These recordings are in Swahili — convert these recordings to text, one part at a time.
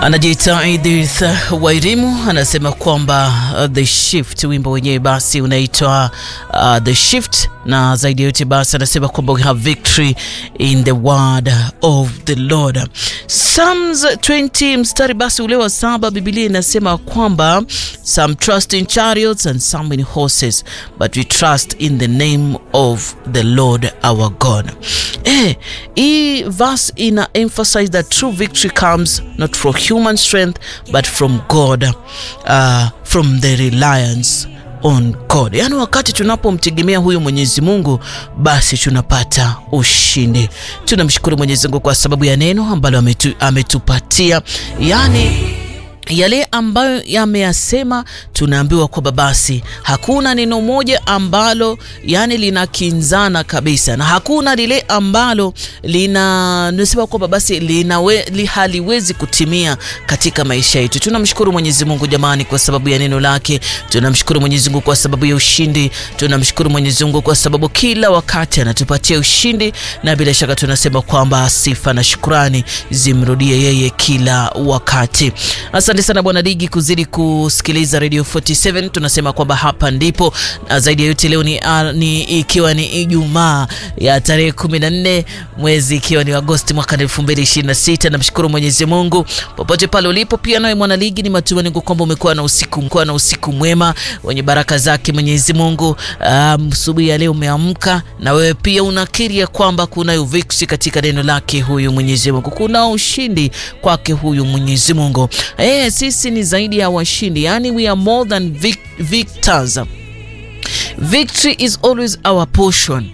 Anajiita Edith Wairimu anasema kwamba uh, the shift, wimbo wenyewe basi unaitwa uh, the shift, na zaidi ya yote basi anasema kwamba we have victory in the word of the Lord. Psalms 20 mstari basi ule wa saba, Biblia inasema kwamba some trust in chariots and some in horses but we trust in the name of the Lord our God. Eh, hii verse ina emphasize that true victory comes not from human strength but from God, uh, from the reliance on God. Yaani wakati tunapomtegemea huyu Mwenyezi Mungu basi tunapata ushindi. Tunamshukuru Mwenyezi Mungu kwa sababu ya neno ambalo ametu, ametupatia yaani yale ambayo yameyasema, tunaambiwa kwamba basi hakuna neno moja ambalo yani linakinzana kabisa, na hakuna lile ambalo lina nasema kwamba basi linawe, li haliwezi kutimia katika maisha yetu. Tunamshukuru Mwenyezi Mungu jamani, kwa sababu ya neno lake. Tunamshukuru Mwenyezi Mungu kwa sababu ya ushindi. Tunamshukuru Mwenyezi Mungu kwa sababu kila wakati anatupatia ushindi, na bila shaka tunasema kwamba sifa na shukrani zimrudie yeye kila wakati. Asante sana Bwana Digi kuzidi kusikiliza Radio 47. Tunasema kwamba hapa ndipo na zaidi ya yote leo ni, uh, ni ikiwa ni Ijumaa ya tarehe 14 mwezi ikiwa ni Agosti mwaka 2026. Namshukuru Mwenyezi Mungu popote pale ulipo. Pia nawe mwana ligi, ni matumaini yangu kwamba umekuwa na usiku umekuwa na usiku mwema wenye baraka zake Mwenyezi Mungu. Asubuhi um, ya leo umeamka na wewe pia unakiri ya kwamba kuna uviksi katika neno lake huyu Mwenyezi Mungu, kuna ushindi kwake huyu Mwenyezi Mungu. Eh, sisi ni zaidi ya washindi, yani we are more than vic victors. Victory is always our portion.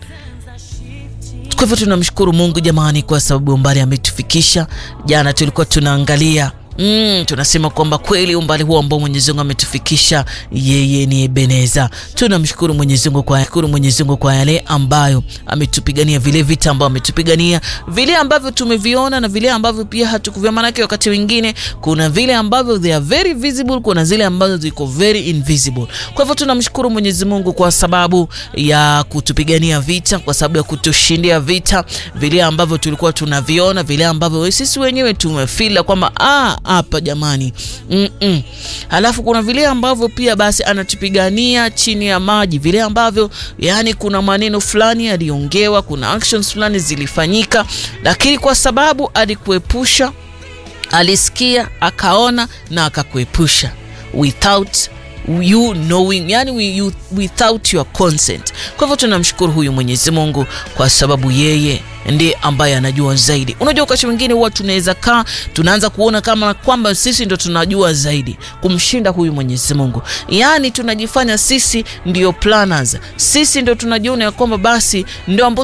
Kwa hivyo tunamshukuru Mungu jamani, kwa sababu umbali ametufikisha. Jana tulikuwa tunaangalia Mm, tunasema kwamba kweli umbali huo ambao Mwenyezi Mungu ametufikisha yeye ni Ebeneza. Tunamshukuru Mwenyezi Mungu kwa shukuru Mwenyezi Mungu kwa yale ambayo ametupigania, vile vita ambavyo ametupigania, vile ambavyo tumeviona na vile ambavyo pia hatukuviona. Maana wakati wengine kuna vile ambavyo they are very visible, kuna zile ambazo ziko very invisible. Kwa hivyo tunamshukuru Mwenyezi Mungu kwa sababu ya kutupigania vita, kwa sababu ya kutushindia vita, vile ambavyo tulikuwa tunaviona, vile ambavyo sisi wenyewe tumefeel kwamba ah hapa jamani, mm -mm. Halafu kuna vile ambavyo pia basi anatupigania chini ya maji, vile ambavyo yani kuna maneno fulani yaliongewa, kuna actions fulani zilifanyika, lakini kwa sababu alikuepusha, alisikia, akaona na akakuepusha without you knowing, yani we, you, without your consent. Kwa hivyo tunamshukuru huyu Mwenyezi Mungu kwa sababu yeye ndiye ambaye anajua zaidi. Unajua, wakati mwingine huwa tunaweza kaa tunaanza kuona kama kwamba sisi ndo tunajua zaidi kumshinda huyu Mwenyezi Mungu, yaani tunajifanya sisi ndio planners, sisi ndo tunajiona ya kwamba basi ndio ambao